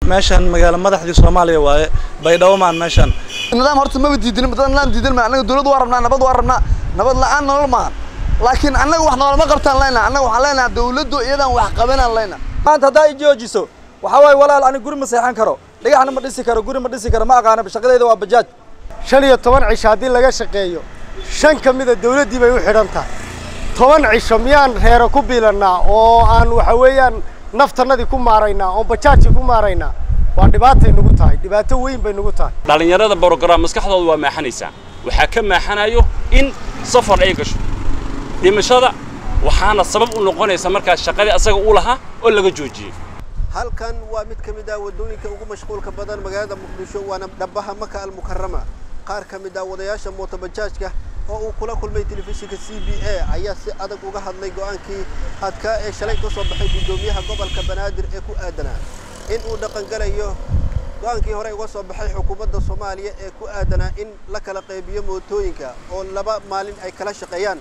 meeshan magaalo madaxdii soomaaliya waaye baydhabo maan meeshan nidaam horta maba diidin dad nidaam diidan ma annaga dawlad waa rabnaa nabad waa rabnaa nabad la'aan nolol maahan laakiin annaga wax noolama qabtaan leyna annaga waxaan leenahay dawladdu iyadan wax qabanaan leyna maanta haddaa i joojiso waxaa waaye walaal ani guri ma seexan karo dhagaxna ma dhisi karo guri ma dhisi karo ma aqaana shaqadayda waa bajaaj shan iyo toban cisho haddii laga shaqeeyo shan ka mida dawladdii bay u xidhan tahay toban cisho miyaan reero ku biilannaa oo aan waxa weeyaan naftannadii ku maaraynaa oo bajaajii ku maaraynaa waa dhibaatay nagu tahay dhibaato weyn bay nagu tahay dhallinyarada brogram maskaxdooda waa maaxanaysaa waxaa ka maaxanayo in safar ay gasho dhimashada waxaana sabab u noqonaysa markaas shaqadii asaga u lahaa oo laga joojiyey halkan waa mid ka mid ah waddooyinka ugu mashquulka badan magaalada muqdisho waana dhabaha maka almukarama qaar ka mid ah wadayaasha mootobajaajka oo uu kula kulmay telefishinka c b a ayaa si adag uga hadlay go'aankii adkaa ee shalay ka soo baxay guddoomiyaha gobolka banaadir ee ku aadanaa in uu dhaqangalayo go'aankii hore uga soo baxay xukuumadda soomaaliya ee ku aadanaa in la kala qaybiyo mootooyinka oo laba maalin ay kala shaqeeyaan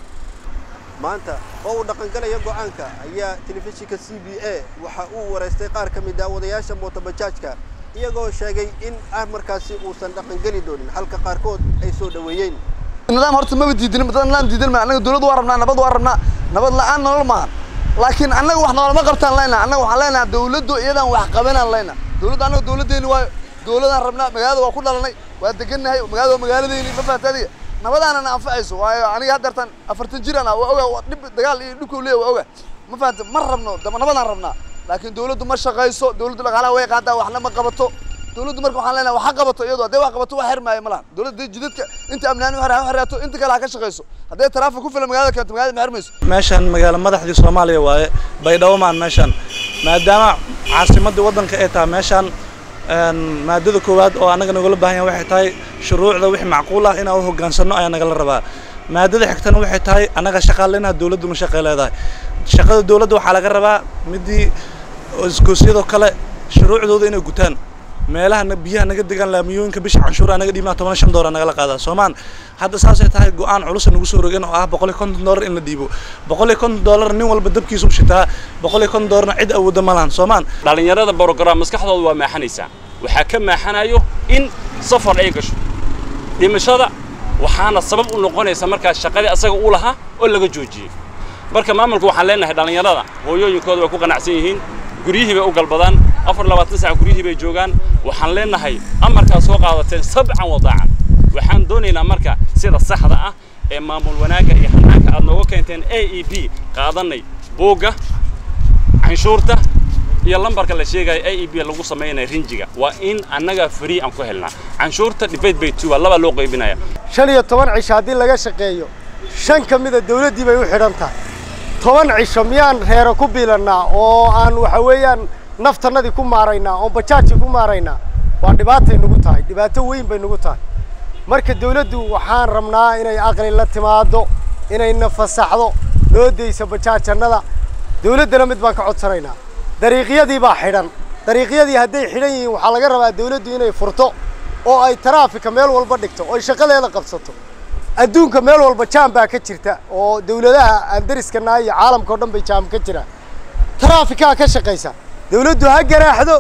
maanta oo uu dhaqangalayo go'aanka ayaa telefishinka c b a waxa uu wareystay qaar ka mid ah wadayaasha mootobajaajka iyagoo sheegay in ah markaasi uusan dhaqangeli doonin halka qaarkood ay soo dhoweeyeen nidaam horta maba diidin dad nidaam diidan ma annaga dawlad waa rabnaa nabad waa rabnaa nabad la'aan nolol maahan laakiin annaga wax noolama qabtaan leyna annaga waxaan leenahay dawladdu iyadan wax qabanaan leyna dawladda annaga dawladdeeni waayo dawladaan rabnaa magaalada waa ku dhalanay waa degannahay magaalada waa magaaladeeni ma fahamta adiga nabadaanana anfacayso waayo aniga haddeertan afartan jiraan ah waa oga dhib dagaal iyo dhibkuu leeya waa oga ma fahamta ma rabno daba nabadaan rabnaa laakiin dawladdu ma shaqayso dawladdu dhaqaalaha way qaadaa waxna ma qabato dawladdu marka waxaan leenahay wax ha qabato iyadu hadday wax qabato wax xirmaayo ma lahan dawladda hadday jidadka inta amnaani ha xiraato inta kale ha ka shaqayso hadday taraafik ku filan magaalada keento magaalada ma xirmayso meeshan magaalo madaxdii soomaaliya waaye baydhabo maan meeshan maadaama caasimadii waddanka ay tahay meeshan maadada koowaad oo annaga nagala baahan yahay waxay tahay shuruucda wixii macquul ah inaan u hoggaansanno ayaa nagala rabaa maadada xigtana waxay tahay annaga shaqaaleynaha dawladdu ma shaqay leedahay shaqada dawladda waxaa laga rabaa midii iskoosyadoo kale shuruucdooda inay gutaan meelaha biyaha naga degaan laamiyooyinka bisha canshuura naga dhiibnaa toban shan doolar nagala qaadaa soomaan hadda saasay tahay go-aan culusa nagu soo rogeen oo ah boqol iyo konton doolar in la dhiibo boqol iyo konton doolar nin walba dabkiisu shitaa boqol iyo konton doolarna cid awoodda ma lahan soomaan dhallinyarada brogram maskaxdooda waa maaxanaysaa waxaa ka maaxanayo in safar ay gasho dhimashada waxaana sabab u noqonaysa markaas shaqadii asaga u lahaa oo laga joojiyey marka maamulka waxaan leenahay dhallinyarada hooyooyinkooda way ku qanacsan yihiin guryihii bay u galbadaan afar labaatan sac guryihii bay joogaan waxaan leenahay amarkaa soo qaadateen sabcan wadaacan waxaan doonaynaa marka sida saxda ah ee maamul wanaagga iyo hanaanka aad nooga keenteen a e b qaadanay buugga canshuurta iyo lambarka la sheegayo a e b lagu samaynaya rinjiga waa in annaga free aan ku helnaa canshuurta debate bay tuba labaa loo qaybinaya shan iyo toban cisho haddii laga shaqeeyo shan ka mida dawladdii bay u xidhan tahay toban cisho miyaan reero ku biilannaa oo aan waxa weeyaan naftannadii ku maaraynaa oo bajaajii ku maaraynaa waa dhibaatay nagu tahay dhibaato weyn bay nagu tahay marka dawladdu waxaan rabnaa inay aqli la timaado inayna fasaxdo loo dayso bajaajannada dawladdana mid baan ka codsanaynaa dariiqyadii baa xidhan dariiqyadii hadday xidhan yihiin waxaa laga rabaa dawladdu inay furto oo ay taraafika meel walba dhigto oo ay shaqadeeda qabsato adduunka meel walba jaam baa ka jirta oo dawladaha aan dariskana iyo caalamka o dhan bay jaam ka jiraan taraafikaa ka shaqaysa dawladdu ha ganaaxdo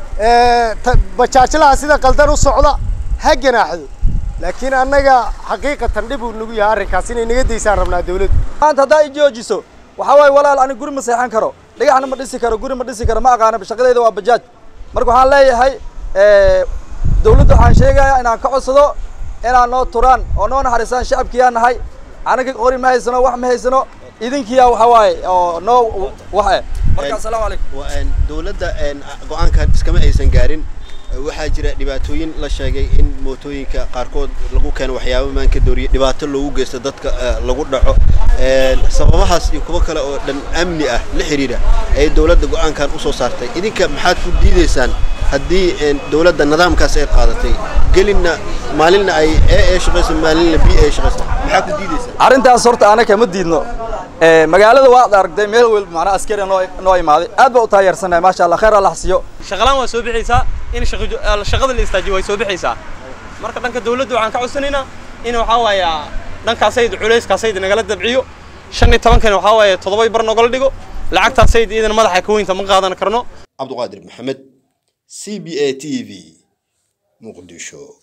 bajaajlaha sida qaldan u socda ha ganaaxdo laakiin annaga xaqiiqatan dhib uu nagu yahay arrinkaas inay naga daysaan rabnaa dawladdu maanta haddaa i joojiso waxaa waaye walaal ani guri ma seexan karo dhagaxna ma dhisi karo guri ma dhisi karo ma aqaana shaqadayda waa bajaaj marka waxaan leeyahay dawladda waxaan sheegayaa inaan ka codsado inaan noo turaan oo noo naxariisaan shacabkiyaa nahay anaga qori ma haysano wax ma haysano idinkiyaa waxa waaye oo noo wax eh marka assalaamu calaykum dawladda go-aankan iskama aysan gaarin waxaa jira dhibaatooyin la sheegay in mootooyinka qaarkood lagu keeno waxyaabo maanka dooriye dhibaato loogu geysto dadka lagu dhaco sababahaas iyo kuwo kale oo dhan amni ah la xiriira ay dawladda go-aankan usoo saartay idinka maxaad ku diidaysaan haddii dawladda nidaamkaas ay qaadatay gelinna maalinna ay e ee shaqayso maalinna b ee shaqayso maxaa ku diidaysaa arrintaas horta anaka ma diidno magaalada waad aragtay meel walba macnaa askari noo noo imaaday aad baa u taageersanahay maasha allah khayr allah siiyo shaqalaan waa soo bixaysaa in shaqada la istaajiyo way soo bixaysaa marka dhanka dawladda waxaan ka codsanaynaa in waxaa waaye dhankaasayd culayskaasayd nagala dabciyo shan iyo tobankana waxaa waaye toddobay bar nogala dhigo lacagtaasayd iidan madaxa ka weynta ma qaadan karno cabduqaadir maxamed c b a t v muqdisho